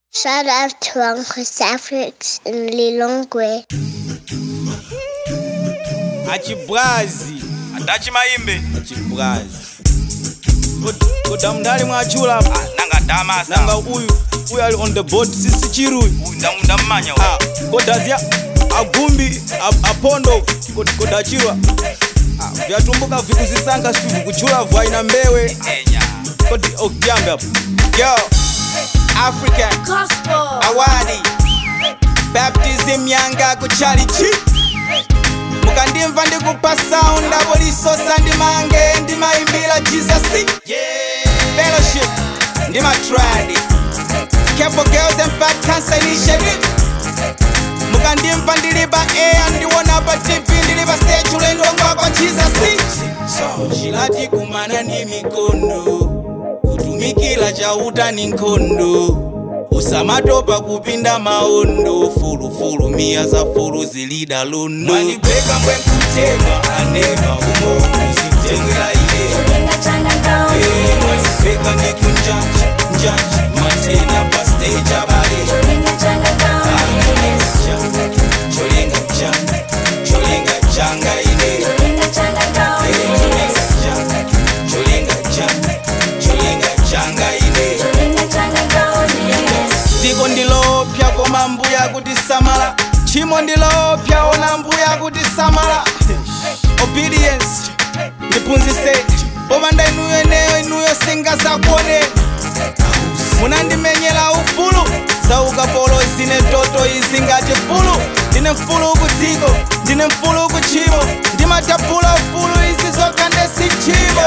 Shout out to Uncle Safrix in Lilongwe. achibwazi atachimayimbe achibwazi koda mndali mwachula nanga damasa nanga uyu uyu ali on the board sisi chiruyu ndammanya Ah, kodazia agumbi a- apondo kod- kodachirwa Ah, vyatumbuka vikuzisanga sivi vikuchula vwaina mbewe enya kodi okyambe apo yo african Gospel. awadi baptism yanga kuchalichi mukandimva ndikupa sound abo lisosa ndimange ndimayimbira jesus fellowship ndimatradi careful girls and fat cancer initiative mukandimva ndilipa air ndiwona pa tv ndilipa stage ulendo ngwakwa jesus chilati kumana ndi mikondo kutumikira chauta ni nkhondo usamatopa kupinda maondo fulufulu miya za fulu zilida lundo manipeka mbwenkutema anema umokuzitengera ile Cholinga changa ngaone. manipeka ndikunjanja njanja matena pa stage abale Cholinga changa ngaone. cholinga changa cholinga changa ine Cholinga changa ngaone. cholinga changa cholinga changa ine Cholinga changa ngaone. dziko ndilopya koma mbuya kuti samala tchimo ndilopya ona mbuya kuti samala obedience ndiphunzise popanda inuyo eneyo inuyo singazakuone munandimenyera ufulu za ukapolo zine toto izi ngati fulu ndine mfulu kudziko ndine mfulu kuchimo ndimatapula ufulu izi zokha ndesi chimo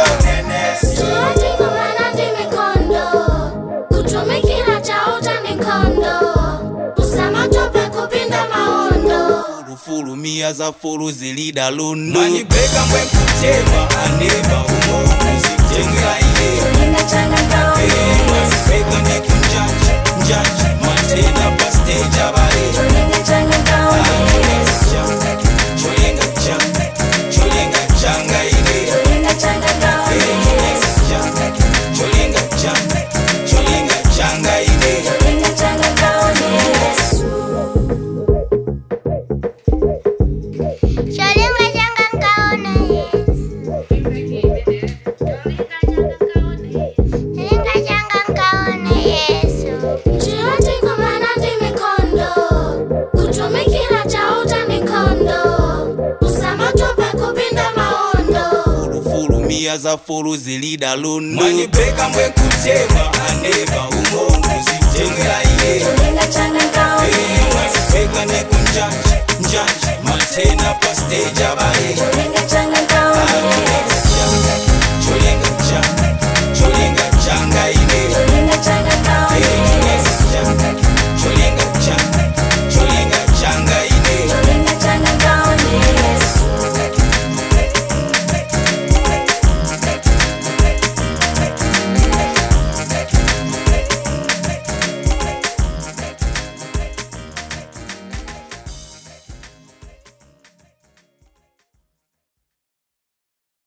Choti kumana ndi mikondo. Kutumikira chauta ni nkhondo. Usamatope kupinda maondo. fulufulu miya za fulu zilida lundo manipeka mbwenkutema anema umokuzitengera ile Cholinga changa ngaone. manipeka ndikunjanja njanja matena pa stage abale Cholinga changa ngaone. cholinga changa cholinga changa ine Cholinga changa ngaone. cholinga changa cholinga changa ine Cholinga changa ngaone. Cholinga changa ngaone. Cholinga changa ngaone Yesu. Choti kumana ndi mikondo. Kutumikira chauta ni nkhondo. Usamatope kupinda maondo. fulufulu miya za fulu zilida lundo manipeka mbwenkutema anema umokuzitengera ile Cholinga changa ngaone. manipeka ndikunjanja njanja matena pa stage abale